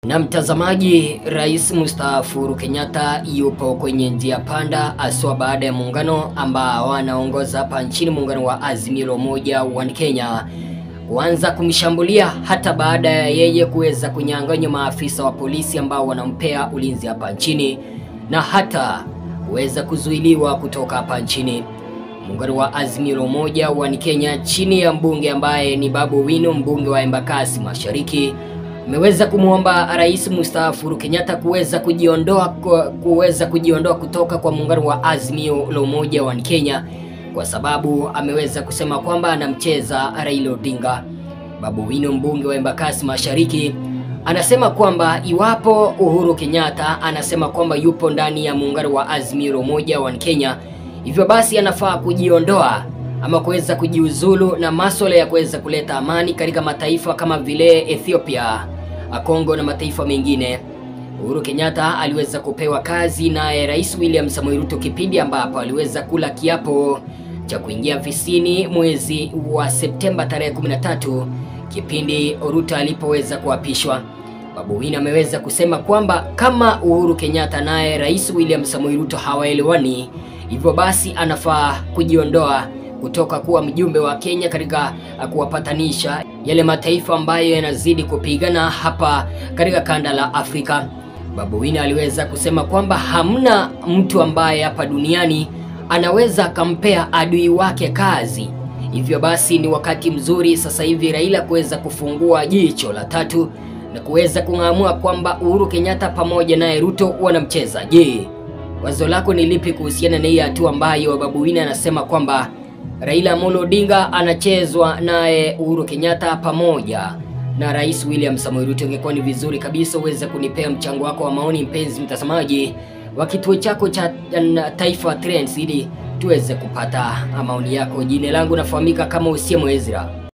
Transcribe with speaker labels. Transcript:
Speaker 1: Na mtazamaji, rais mstaafu Uhuru Kenyatta yupo kwenye njia panda, aswa baada ya muungano ambao anaongoza hapa nchini, muungano wa Azimio la Umoja wa Kenya kuanza kumshambulia hata baada ya yeye kuweza kunyang'anywa maafisa wa polisi ambao wanampea ulinzi hapa nchini na hata kuweza kuzuiliwa kutoka hapa nchini. Muungano wa Azimio la Umoja wa Kenya chini ya mbunge ambaye ni Babu Owino, mbunge wa Embakasi Mashariki ameweza kumwomba rais mstaafu Uhuru Kenyatta kuweza kujiondoa kuweza kujiondoa kutoka kwa muungano wa Azimio la Umoja wa Kenya kwa sababu ameweza kusema kwamba anamcheza Raila Odinga. Babu Owino, mbunge wa Embakasi Mashariki, anasema kwamba iwapo Uhuru Kenyatta anasema kwamba yupo ndani ya muungano wa Azimio la Umoja wa Kenya, hivyo basi anafaa kujiondoa ama kuweza kujiuzulu na masuala ya kuweza kuleta amani katika mataifa kama vile Ethiopia, Kongo na mataifa mengine. Uhuru Kenyatta aliweza kupewa kazi naye Rais William Samoei Ruto kipindi ambapo aliweza kula kiapo cha kuingia ofisini mwezi wa Septemba tarehe 13 kipindi Ruto alipoweza kuapishwa. Babu Owino ameweza kusema kwamba kama Uhuru Kenyatta naye Rais William Samoei Ruto hawaelewani, hivyo basi anafaa kujiondoa kutoka kuwa mjumbe wa Kenya katika kuwapatanisha yale mataifa ambayo yanazidi kupigana hapa katika kanda la Afrika. Babu Owino aliweza kusema kwamba hamna mtu ambaye hapa duniani anaweza akampea adui wake kazi. Hivyo basi ni wakati mzuri sasa hivi Raila kuweza kufungua jicho la tatu na kuweza kung'amua kwamba Uhuru Kenyatta pamoja naye Ruto wanamcheza. Je, wazo lako ni lipi kuhusiana na hii hatua ambayo Babu Owino anasema kwamba Raila Amolo Odinga anachezwa naye Uhuru Kenyatta pamoja na Rais William Samoei Ruto. Ingekuwa ni vizuri kabisa uweze kunipea mchango wako wa maoni, mpenzi mtazamaji wa kituo chako cha Taifa Trends, ili tuweze kupata maoni yako. Jina langu nafahamika kama Usiemo Ezra.